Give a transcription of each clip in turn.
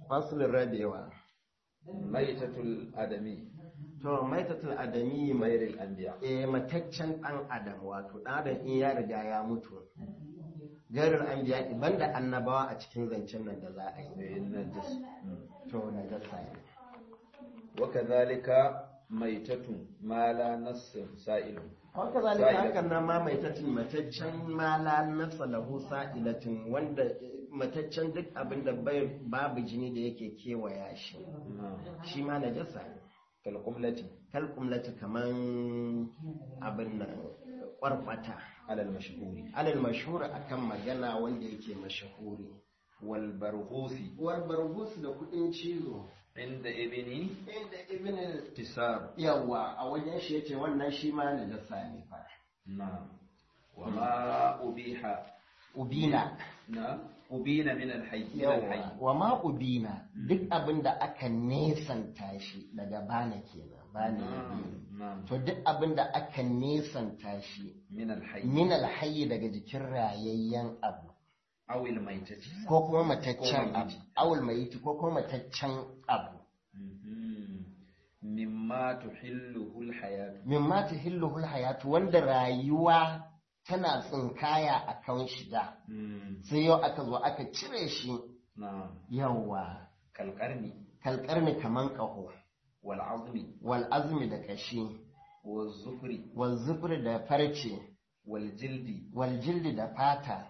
fasulun rabewa maitatul adami to maitatul adami mai mairil anbiya eh mataccen dan adam wato dan adam in ya riga ya mutu garin anbiya banda annabawa a cikin zancen nan da za a yi najis to na jasa ne wa kadhalika maitatun ma la nass sa'ilun haka zalika hakan nan ma maitaccen mataccen mala nafsa lahu sa'ilatin wanda eh, mataccen duk abin da bai babu jini da yake kewaya shi shi ma na jasa ne kal qumlati kalkumlata kaman abin nan kwarkwata ala al mashhuri alal mashhura akan magana wanda yake mashahuri wal barghusi war bargus da kudin cizo inda ibni inda ibn tisar yawa a wajen shi yace wannan shi ma na jasa ne fa na wa ma ubiha ubina na ubina min al hayy min al hayy yawa wa ma ubina duk abin da aka nesanta shi daga bana kenan bana yabini na to duk abin da aka nesanta shi min al hayy min alhayyi daga jikin rayayyen abu aw al maitati ko kuma mataccen Ko abu mayiti. awul mayiti ko kuma mataccen abu Mhm. mimma tuhilluhu al hayat mimma tuhilluhul hayatu wanda rayuwa tana tsinkaya a kan shiga sai yau aka zo aka cire shi na yawa kal qarni kalkarni kaman ƙaho wal azmi wal azmi da kashi wal zufri wal zufri da farce wal jildi wal jildi da fata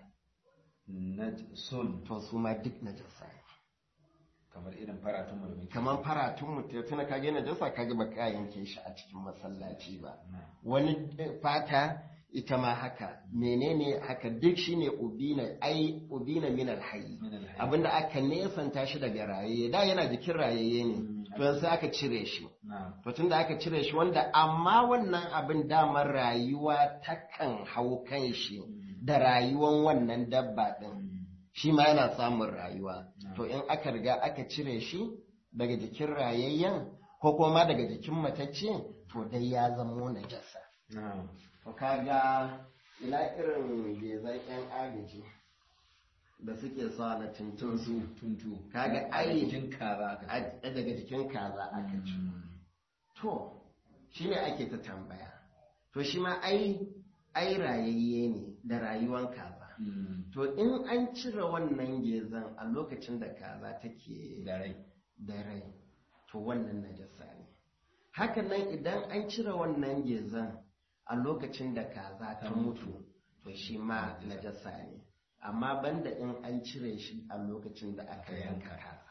najsun to su ma duk najasa ne kamar irin faratun mu da muke kaman faratun mutum tuna kage najasa kage ba ka yanke shi a cikin masallaci ba Na. wani fata ita ma haka menene haka duk shine ubina ai ubina min alhayy Min al-hayy. abinda aka nesanta shi daga rayaye da yana jikin rayaye ne to yanzu aka cire shi na to tunda aka cire shi wanda amma wannan abin damar rayuwa takan hau kan shi da rayuwan wannan dabba din shi ma yana samun rayuwa to in aka riga aka cire shi daga jikin rayayyen ko kuma daga jikin matacce to dai ya zamo najasa na to kaga ina irin gezan yan agaji da suke sa na tuntun su tuntu Kaga A ai- jikin kaza aka ce. a- daga jikin kaza aka ci to shi ne ake ta tambaya to shi ma ai ai rayayye ne da rayuwan kaza Mm. to in an cire wannan gezan a lokacin da kaza take da rai da rai to wannan najasa ne hakan nan idan an cire wannan gezan a lokacin da kaza ta mutu to shi ma najasa ne amma banda in an cire shi a lokacin da aka yanka kaza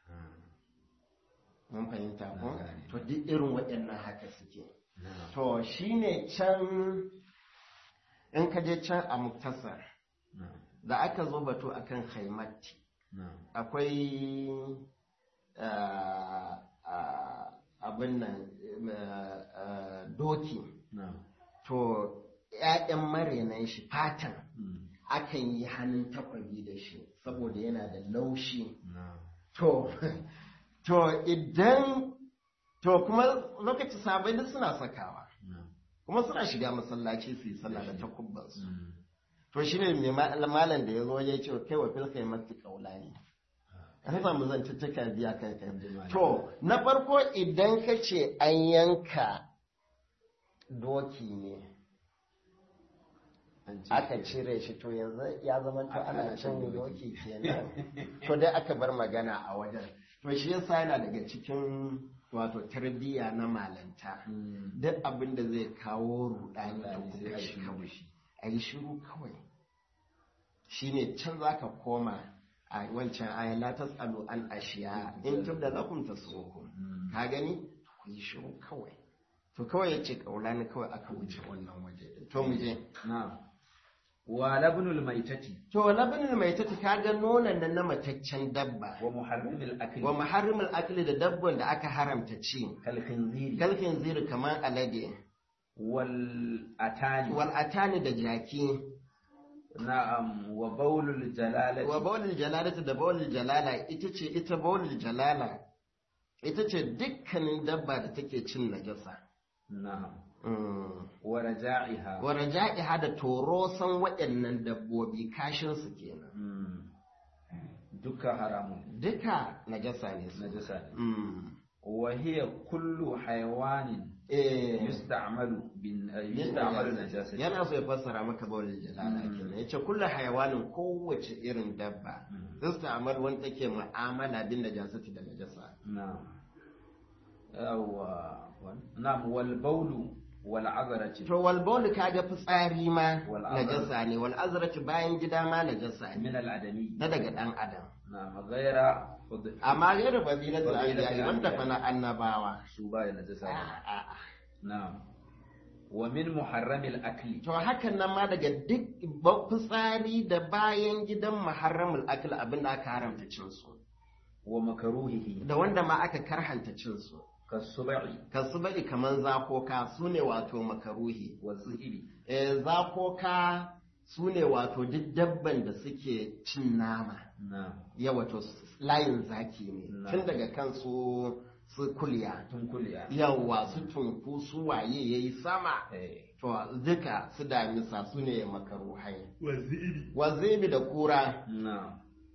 mun fahimta ko Na gane. to duk irin waɗannan haka suke na to shine can in ka je can a muktasar na da aka zo batu akan haimatti na akwai ah, ah, abin nan ah, ah, doki na to ‘ya'yan marenan shi fatan Mm. akan yi hannun takwabi da shi saboda yana da laushi na to to idan to kuma lokaci sabai duk suna sakawa na kuma suna shiga masallaci su yi sallah da takubbansu Mm. to shine mai ma- malam da ya zo ya ce kai wa filkai masu kaula ne an samu zantuttuka biya kan kai to na farko idan ka ce an yanka doki ne An ce aka ke- cire shi to yanzu ya zama to Aka- ana ana cin cin doki kenan to dai aka bar magana a wajen to shi yasa yana daga cikin wato tarbiyya na malanta Mm. duk abin da zai kawo rudani Allah to ne ku sai a kashe shiru da kawai shi. a yi shiru kawai shine can zaka koma a wancan ayan la tasalu an ashiya in tubda lakum tasukum Mm. ka gani ku yi shiru kawai to kawai yace kaulani kawai aka wuce wannan waje din. to mu je na wa labnul maitati to labinin mai tati kaga nonon nan na mataccen dabba wa muharrimil akli wa muharrimul akli da dabban da aka haramta ci kal khinziri galfin ziri kamar alade wal atani wal atani da jaki na'am wa bawlul jalalati wa bawlil jalalati da bawlil jalala ita ce ita bawlil jalala ita ce dukkanin dabba da take cin najasa na'am Mm. wa raja'iha wa raja'iha da torosan waɗannan dabbobi kashin su kenan Mm. duka haramun duka najasa ne su najasa ne Mm. wa hiya kullu hayawanin eh yusta'malu bin yusta'malu najasati yana so ya fassara maka bawalin jalala Mm. kenan yace kullu hayawanin kowace irin dabba Mm. tasta'mal wanda take mu'amala bin najasati da najasa na'am yawa na'am wal bawlu wal azrati to wal bawl kaga fitsari ma Wal azrati. najasa ne wal azrati bayan gida ma najasa ne min al adami na daga dan adam na'am ghaira khud- amma gairu fadilatul Fadilatul anbiya wanda anbiya. fa na annabawa su ba da najasa ne. A'a. na'am wa min muharramil akli to hakan nan ma daga duk ba- fitsari da bayan gidan muharramul akil abin da aka haramta cin su wa makaruhihi da wanda ma aka karhanta cin su kasubai kasu bari kaman zakoka su ne wato makaruhi wa zihiri e, zakoka su ne wato duk dabban da suke cin nama na'am ya wato s- layin zaki ne Na. tun daga kan su su kulya tun kuliya yawa su tunku su waye yayi sama eh to duka su damisa su ne makaruhai wa zihiri wazibi da kura na'am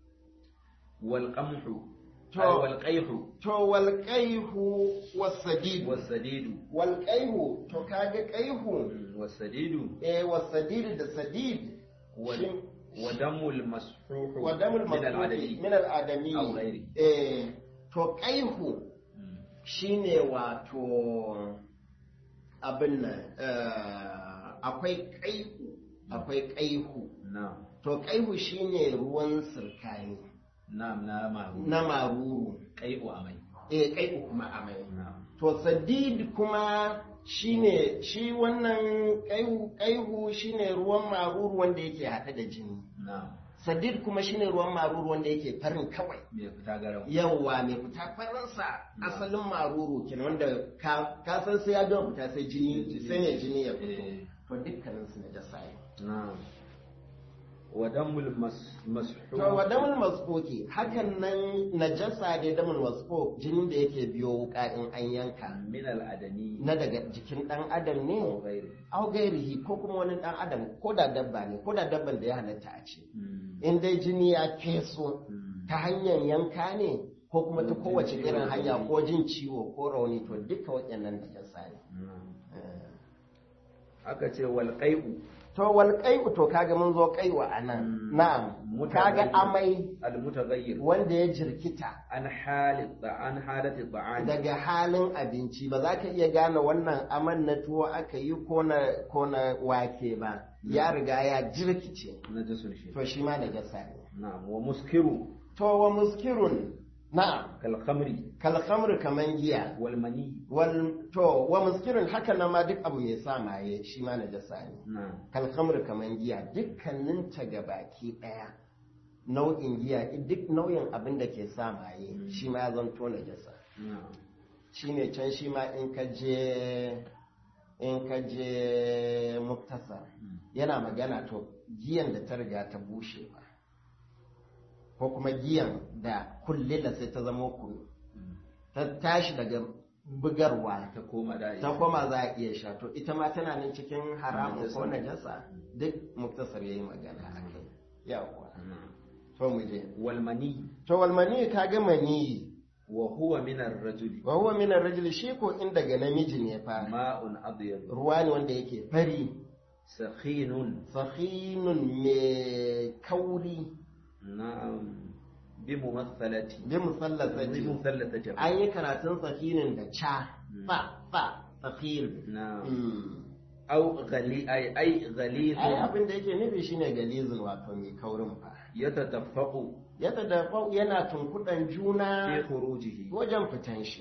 wal qamhu To- ay wal qayhu to wal qaihu wasadidu was sadidu wal qaihu to kaga qaihu was sadidu eh wasadidu da sadid wa shin- wa damul masfuhu wa damul min al masfuhi adami min al adami Aw ghairi. eh to qaihu Mm. shine wato abin nan eh, akwai qaihu akwai qaihu na'am to qaihu shine ruwan sirkani na'am na maru na maruru qay'u amai eh qaihu kuma amai na'am to sadid kuma shine shi wannan kaihu kaihu shine ruwan maruru wanda yake haɗe da jini na'am sadid kuma shine ruwan maruru wanda yake farin kawai me fita garau yawwa mai fita farinsa asalin maruru kenan wanda ka, ka san sai ya gama fita sai jini sai ne jini ya fito Eh. to dukkanin su na jasa ne na'am wa damul mas masfuhu to wa damul masfoki hakan nan najasa ne damul masfok jinin da yake biyo wuka in an yanka min al adami na daga jikin dan adam ne aw ghairi au gairihi ko kuma wani dan adam ko da dabba ne ko da dabban da ya halatta a ce Mm. in dai jini ya feso Mm. ta hanyar yanka ne ko kuma ta Jin kowace ciwo irin ko hanya rauni. ko jin ciwo ko rauni to duka waɗannan da jasa ne Na'am. Eh. aka ce wal qai'u to wal qai'u to kaga mun zo qai'u anan Mm. na'am kaga Mutaghayyir. amai al mutaghayyir wanda ya jirkita an hali an halati ta'ani daga halin abinci ba za ka iya gane wannan aman na tuwo aka yi ko na ko na wake ba ya riga ya jirkice najasun shi to shi ma da jasa ne na'am wa muskiru to wa muskirun na'am kal khamri kal khamr kaman giya wal mani wal to wa muskirun haka nan ma duk abu mai sa maye shi ma najasa ne na'am kal khamr kaman giya dukkanin ta gabaki daya nau'in giya duk nau'in abin da ke sa maye shi ma ya zanto najasa na'am shine can shi ma in ka je in ka je muktasar yana magana to giyan da ta riga ta bushe ba ko kuma giyan da kullila sai ta zama kunu ta tashi daga bugarwa ta koma da ta koma za a iya sha to ita ma tana nan cikin haramun ko najasa duk muktasar yayi magana a kai yawa Na'am. to mu je wal mani to wal mani ka ga mani wa huwa min ar-rajuli wa huwa min ar-rajuli shi ko in daga namiji ne fa ma'un abyad ruwa ne wanda yake fari sakhinun sahinun mai kauri na'am bi mumathalati bi musallasa bi mumathalati an yi karatun sahinin da ca fa fa sahin na'am Mm. au ghali ay ay ghaliz ai abin da yake nufi shine galizin wato mai kaurin fa yatataffaqu yadda da fau yana tunkuɗan fi juna khurujihi wajen fitan shi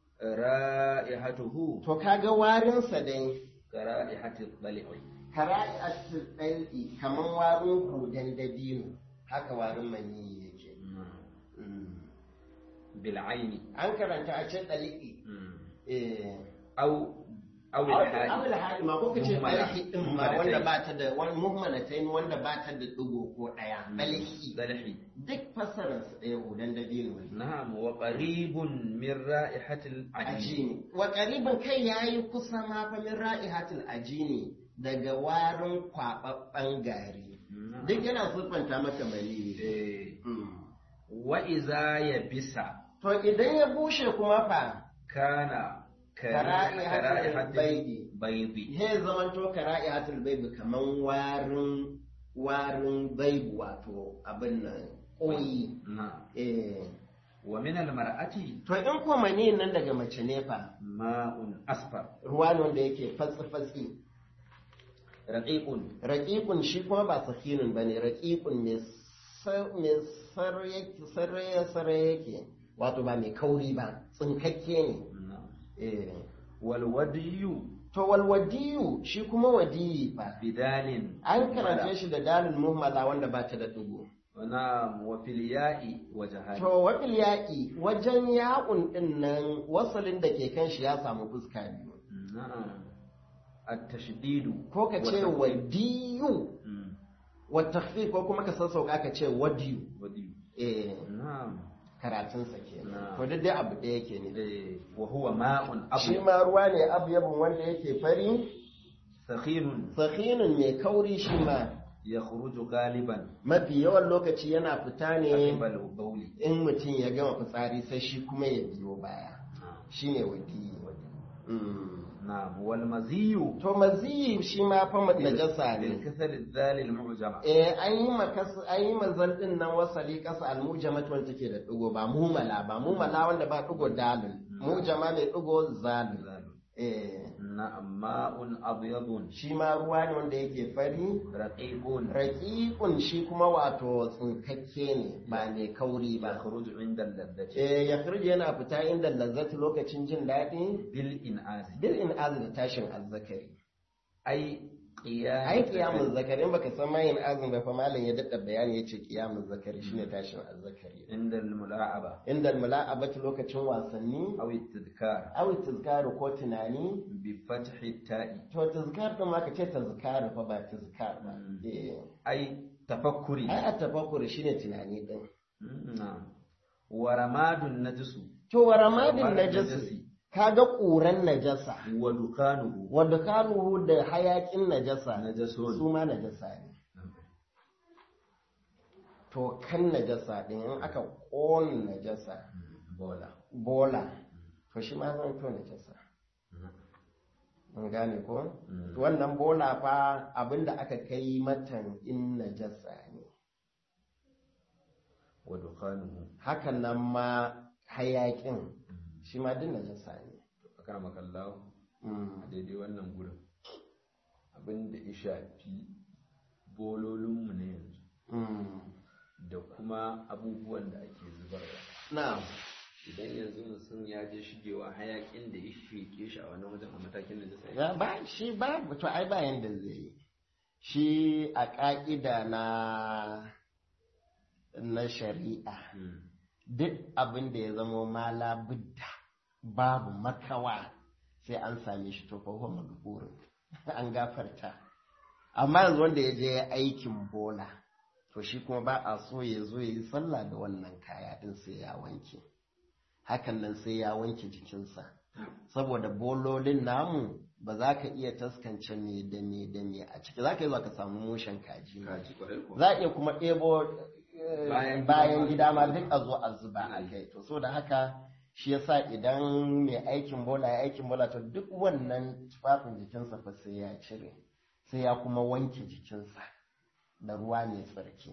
ra'ihatuhu to kaga warinsa dai kara'ihati dhali'i kara'i a ɗaiɗi kaman warin hudan dabino haka warin maniyi yake Mm. bil aini an karanta a ce ɗali'i eh au au awul al hali ma ko kace Muhmala. ɗali'i ɗin ma Muhmalatain. wanda ba ta da wani muhmalatain wanda ba ta da ɗigo ko ɗaya ɗali'i dhali'i duk fassararsa ɗaya hudan dabino ne na'am wa qaribun min ra'ihati al ajini ajini wa ƙaribin kai ya yi kusa ma fa min ra'ihatul ajini daga warin kwaɓaɓɓen gari duk yana siffanta maka maniyi eh wa iza ya bisa to idan ya bushe kuma fa kana Kara'ihatul kara'ihatul baidi. baidi he zamanto kara'ihatul baibi kaman warin warin baibu wato abin nan koyi na eh wa min almar'ati to in ko maniyin nan daga mace ne fa ma'un asfar ruwa ne wanda yake fatsi fatsi raqiqun raqiqun shi kuma ba sakinun bane raqiqun mai sar- mai sarye sarye sarye yake wato ba mai kauri ba tsinkakke ne na eh wal wadiyu to walwadiyu shi kuma wadiyi fa bidalin an karance shi da dalil muhammala wanda ba ta da dugu na wa fil ya'i wa jahali to wafil yaƙi wajen yaƙun ɗin nan wasalin da ke kan shi ya samu fuska biyu na'am at-tashdidu ko ka ce wa wadiyu Mm, wa takhfif ko kuma ka sassauka ka ce wadiyu wadiyu eh na'am karatunsa ke Na. to duk dai abu ɗaya ke ne eh wa huwa ma'un shi abu ma ruwa ne abyabun wanda yake fari sakhinun sakhinun mai kauri shi ma yakhruju galiban mafi yawan lokaci yana fita ne aqbal bawli in mutum ya gama fitsari sai shi kuma ya biyo baya shine wadiyi Mm. na'am wal maziyu to maziyi shi ma fa najasa bil ne kasal dhal al mu'jama eh an yi makas an yi mazal din nan wasali kasa almujamat wanda take da digo ba mumala ba mumala wanda ba digo dalil mujama mai digo zalil eh na'am ma'un abyadun shi ma ruwa ne wanda yake fari raqiqun raqiqun shi kuma wato tsinkakke ne ba mai kauri ba yakhruju inda al-ladati eh ya yana fita inda lazzati lokacin jin daɗi bil in'az bil in da tashin azzakari ai qiyam ai kiyamun zakari in baka san mayin azum ba fa malam ya dadda bayani yace kiyamun zakari shine tashin azzakari inda al-mula'aba inda mula'abatu lokacin wasanni aw at-tadhkar aw tazkaru ko tunani bi fathi ta'i to tazkar din ma ka ce tazkar fa ba tazkar ba Mm. eh ai tafakkuri ai at tafakkur shine tunani din na'am wa ramadun najsu to wa ramadin Ramadin najasi najasi. kaga ƙuran najasa wa dukanuhu wadda kanuhu da hayakin najasa najasun su ma najasa ne to kan najasa din in aka ƙona najasa bola bola to shi ma zan to najasa mun gane ko Mm. to wannan bola fa abinda aka kai matan in najasa ne wa dukanuhu hakan nan ma hayakin shi ma din najasa ne aka makallahu Mm. a daidai wannan gurin abin da ya shafi bololinmu na yanzu Mm. da kuma abubuwan da ake zubarwa na'am idan yanzu mutum ya je shigewa hayakin da ya sheke shi a wannan wajen a matakin da zai ya ba shi ba to ai ba yanda zai yi shi a ƙa'ida na na shari'a duk abin da ya zama mala budda babu makawa sai an same shi to fa huwa maghfurun an gafarta amma yanzu wanda ya je aikin bola to shi kuma ba a so ya zo ya yi sallah da wannan kaya din sai ya wanke hakan nan sai ya wanke jikinsa saboda bololin namu ba za ka iya taskance me da me da me a ciki za ka yi zuwa ka samu mushen kaji ma. kaji kwarai ko za a iya kuma ɗebo eh, Bayan gida bayan ma. gida ma duk a zo a zuba a Mm. kai to so da haka shi yasa idan mai aikin bola ya aikin bola to duk wannan tufafin jikinsa fa sai ya cire sai ya kuma wanke jikinsa da ruwa mai tsarki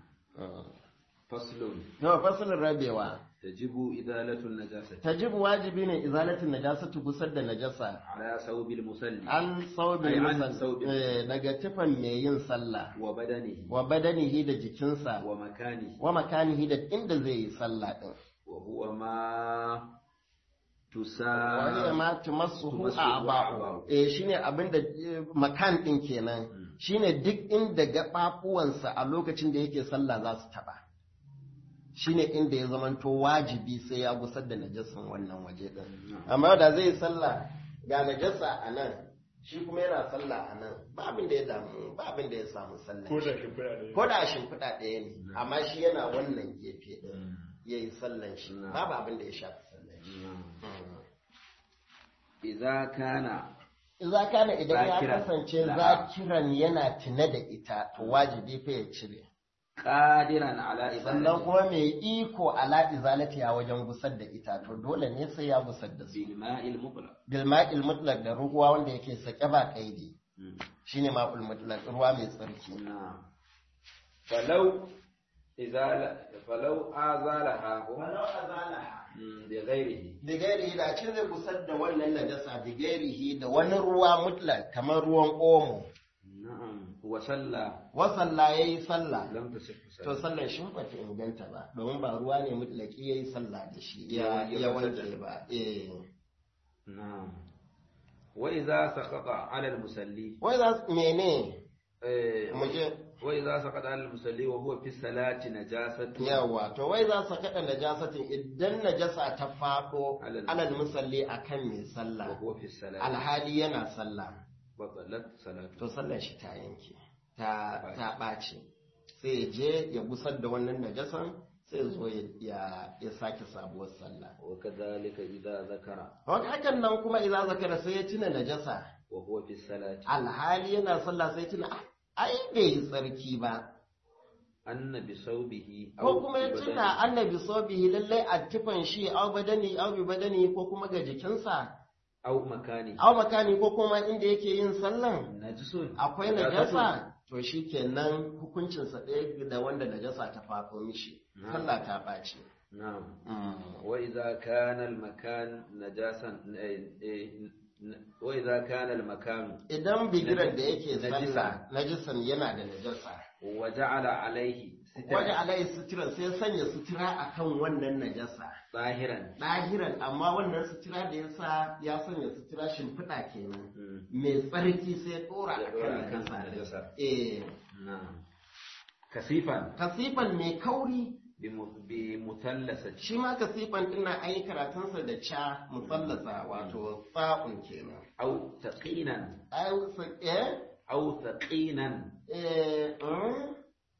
faslun yau fasalin rabewa tajibu idalatul najasati tajibu wajibi ne izalatin najasatu gusar da najasa ala sawbil musalli an saubin Ai, an musal- saubin. eh, daga tufan mai yin sallah wa badanihi wa badanihi da jikinsa wa makanihi wa makanihi da inda zai yi sallah din wa huwa ma tusa wani ma tumassuhu tumassuhu a'ba'u a'ba'u. eh shine abinda eh, makan din kenan Mm. shine duk inda gababuwansa a lokacin da yake sallah za su taba shine inda ya zamanto wajibi sai ya gusar da najasan wannan waje din amma da zai yi sallah ga najasa a nan shi kuma yana sallah a nan ba abin da ya damu ba abin da ya samu sallah ko da shimfiɗa ne ko da shimfiɗa ɗaya ne Mm. amma shi yana wannan gefe ɗin Mm. ya yi sallan shi Mm. babu abin da ya shafi sallan shi idza kana Iza kana idan ya Zakiran. kasance Na'am. zakiran yana tuna da ita to wajibi fa ya cire qadiran ala sannan ibadati kuma mai iko ala izalatiya wajen gusar da ita to dole ne sai ya gusar da su bil ma'il mutlaq bil ma'il mutlaq da ruwa wanda yake sake ba kaidi shine ma'ul mutlaq ruwa mai tsarki na'am falau izala falau azalaha walau azalaha Mm, bi ghairihi da gairihi da cin zai gusar da wannan najasa da gairihi da wani ruwa mutlaq kamar ruwan omo na'am wa salla wa sallah yayi sallah lam tasih to sallar shi ba ta inganta ba domin ba ruwa ne mutlaki yayi sallah da shi ya Ya ya wanke wanke ba eh na'am wa idza saqata ala al-musalli wai za su mene eh mu je wa idza saqata ala al-musalli wa huwa fi salati najasatu yawa to wai za su kaɗa najasatin idan najasa ta faɗo Alal- alal musalli akan mai wa sallah huwa fi salati alhali yana sallah batalat salatu to sallar shi ta yanke ta ta ɓaci sai ya je ya gusar da wannan najasan sai ya zo ya- ya ya sake sabuwar sallah wa kadhalika idza zakara Wani hakan nan kuma idan zakara sai ya tuna najasa wa huwa fi salati alhali yana sallah sai tuna "Ah, ai bai yi tsarki ba anna bi sawbihi ko kuma ya tuna annabi sobihi lallai a tufan shi au badani au bi badani ko kuma ga jikinsa aw makani au makani ko kuma inda yake yin sallan najisun akwai najasa to shi kenan hukuncinsa ɗaya da wanda najasa ta faɗo mishi Na'am. sallah ta ɓaci na'am وإذا كان المكان نجاسا وإذا كان المكان idan bigiran da yake Najisa. sallah najisan yana da najasa وجعل عليه wajen سترا alayi sutura sai sanya sutura akan wannan najasa ظاهرا ɗahiran amma wannan sutura da ya sa ya sanya sutura shimfiɗa kenan مم. mai tsarki sai ya ɗora Ya a ɗora kan a kan najasa najasa. eh نعم كثيفا kasifan mai kauri بم- بمثلثة shi ma kasifan ɗin na an yi karatunsa da ca musallasa wato tsa'un kenan أو ثقينا ai sa- eh أو ثقينا eh mm?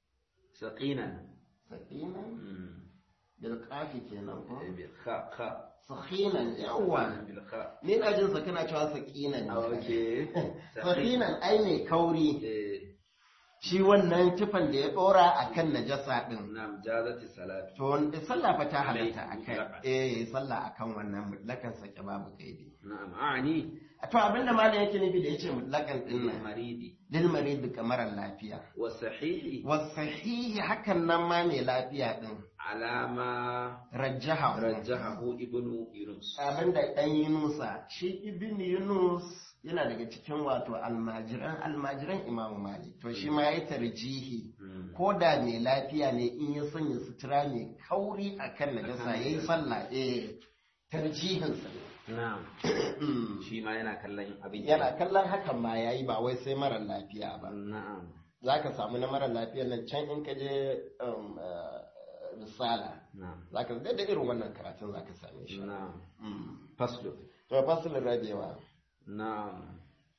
ثقينا sakina مم. bil qafi kenan ko بالخاء خاء sakinan yawa بالخاء ni na jin sa kana cewa sakinan ne أوكي sakinan ai mai kauri إيه. shi wannan tufan da ya dora a kan najasa ɗin. نعم جازت الصلاة To, wanda sallah fa ta halatta a Mutlaqan. kai, eh, sallah a kan wannan mutlakan sake babu kaidi. نعم أعني To, abinda malam yake nufi da ya ce mutlakan ɗin nan, للمريض lil marid kamar lafiya. والصحيح Wasahihi hakan nan ma mai lafiya ɗin, على ما rajjaha. رجحه ابن يونس Abinda ɗan Yunusa, shi ibn Yunus yana daga cikin wato almajiran almajiran Imam Malik. To, shi ma ya tarjihi. مم. ko da mai lafiya ne in ya sanya sutura mai kauri a kan najasa ya yi sallah eh tarjihinsa نعم ne shi ma yana kallon abin yana kallon hakan ma ya yi ba wai sai mara lafiya ba na'am za ka samu na mara lafiya nan can in ka je um, eh, risala na'am za ka da irin wannan karatun za ka same shi na'am Mm. faslu to fasilin rabewa na'am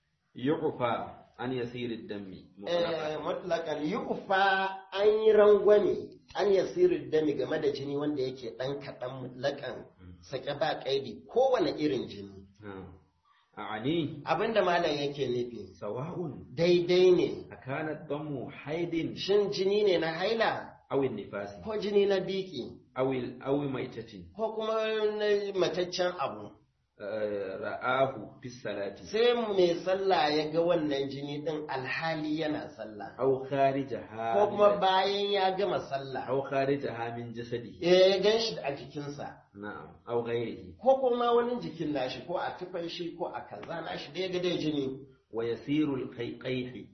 yuqfa an yasir ad-dami eh mutlakan yuqfa an yi rangwame an yasiru dami game da jini wanda yake dan kaɗan mutlakan sake ba kaidi kowane irin jini na'am a'ani abinda malam yake nufi sawa'un daidai ne akana damu haidin shin jini ne na haila aw nifasi ko jini na biki aw aw maitatin ko kuma na mataccen abu eh, ra'ahu fi salati sai mai sallah ya ga wannan jini din alhali yana sallah aw kharijaha ko kuma bayan ya gama sallah aw kharijaha min jasadihi ya gan shi a jikinsa na'am aw ghairihi ko kuma wani jikin nashi ko a tufan shi ko a kaza nashi da ya ga dai jini wa yasiru al-qayqayhi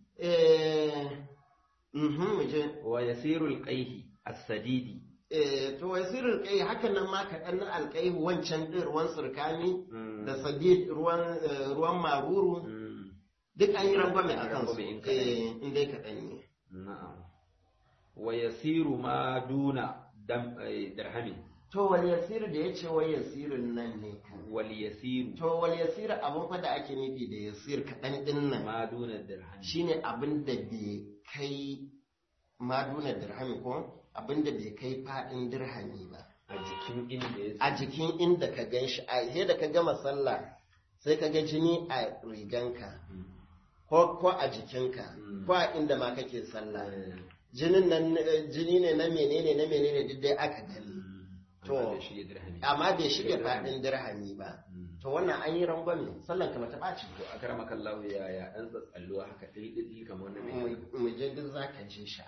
eh mhm mu je wa yasiru al-qayhi as-sadidi eh to wasirin kai hakan nan ma kaɗan na alƙaihu wancan ɗin ruwan surkani Mm. da sadid ruwan eh, ruwan maruru Mm. duk an yi rangwame a kansu Rangwame in kaɗan. eh in dai kaɗan ne na'am wa yasiru ma duna dam eh, dirhamin to wal yasir da ya ce wai yasirin nan ne kan wal yasiru to wal yasir abin fa da ake nufi da yasir kaɗan ɗin nan ma duna dirhamin shine abin da bai kai maduna dirhami ko abin da bai kai faɗin dirhami ba a jikin inda ya a jikin inda ka gan shi a sai da ka gama sallah sai ka ga jini a riganka ko ko a jikinka Mm. ko a inda ma kake sallah jinin nan eh, jini ne na menene na menene duk dai aka gani To, Amma bai shige dirhami amma bai shige faɗin dirhami ba Mm. to wannan an yi rangwame sallan ka mata ɓaci to a karama kallahu ya ya dan tsatsalluwa haka dai dai kamar wanda mai Mu- mu je duk za ka je shi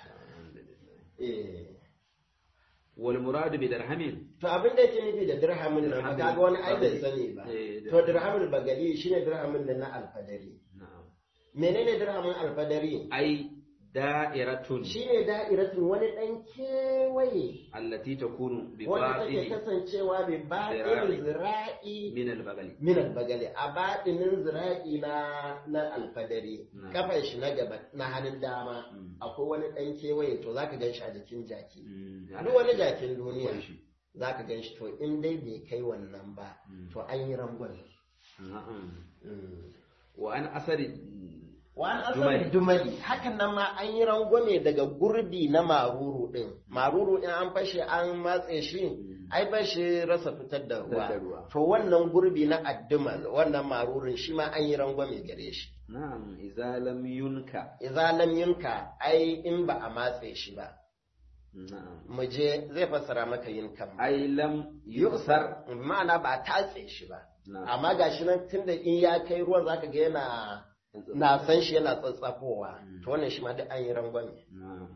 eh wal muradu bi dirhamin to abin da yake nufi da dirhamin nan ba Dirhamin kaga wani ai bai bagali. sani ba Eh, to dirhamin bagali shine dirhamin da na alfadari na'am menene dirhamin alfadari ai da'iratun shine da'iratun wani dan kewaye allati takunu bi wanda take batini kasancewa bi baɗin zira'i min al bagali min albagali a baɗinin zira'i na na alfadari Na. kafan shi na gaba na hannun dama Mm. akwai wani ɗan kewaye to zaka gan shi a jikin jaki Mm. duk wani jakin duniya Akwai shi. zaka gan shi to in dai bai kai wannan ba Mm. to an yi rangon na'am Mm. wa an asari wani Dumali. asalin dumali hakan nan ma an yi rangwame daga gurbi na maruru din maruru in an fashe an matse shi ai ba shi rasa fitar da Fitar da ruwa ruwa. to wannan gurbi na addumal wannan marurun shi ma an yi rangwame gare shi na'am idza lam yunka idza lam yunka ai in ba a matse shi ba na'am mu je zai fassara maka yin kan ai lam yusar ma'ana ba a tatse shi ba na'am amma gashi nan tunda in ya kai ruwan zaka ga yana na san shi yana tsatsafowa to wannan shi ma duk an yi rangwame na'am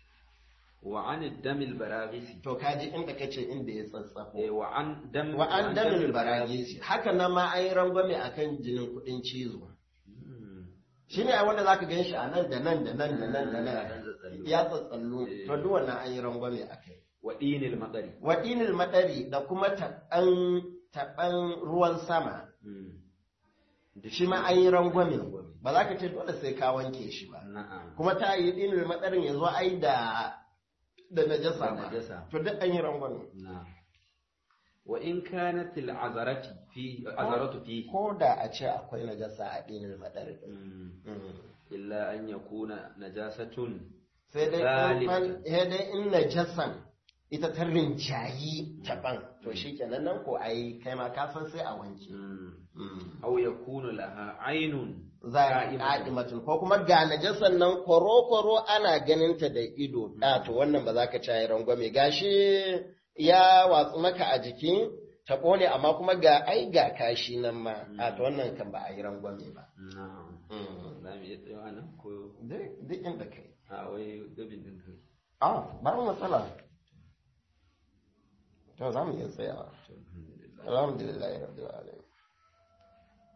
wa an damil baraghisi to kaji inda kace inda ya tsatsafo eh wa an dam wa an damil baragisi haka nan ma an yi rangwame akan jinin kudin cizo Mm. shine a wanda zaka gan shi a nan da nan da nan da nan da Dan nan tsatsallo. ya tsatsallo Eh. to duk wannan an yi rangwame akai wa dinil madari wa dinil madari da kuma taɓan taɓan ruwan sama Mm. shi ma an yi rangwame ba za ka ce dole sai ka wanke shi ba na'am kuma ta yi dinil madarin ya zo ai da da najasa Da ba najasa. to duk an yi rangwame نعم وإن كانت العذرة في عذرة فيه ko da a ce akwai najasa a dinil madarin مم. Mm. إلا أن يكون نجاسة sai dai in Zalika. fal- sai dai in najasan ita ta rinjayi taban to shi kenan nan ko ai kai ma ka san sai a wanke مم. أو يكون لها عين za a ƙa'imatun ko kuma ga najasan nan kwaro-kwaro ana ganin ta da ido da to wannan ba za ka cayi rangwame gashi ya watsu maka a jiki ta ƙone amma kuma ga ai ga kashi nan ma a to wannan kan ba a yi rangwame ba نعم Mm. za mu iya tsayawa nan ko duk duk inda kai a wai gabin din kai a ba matsala to za mu iya tsayawa to alhamdulillah alhamdulillah rabbil alamin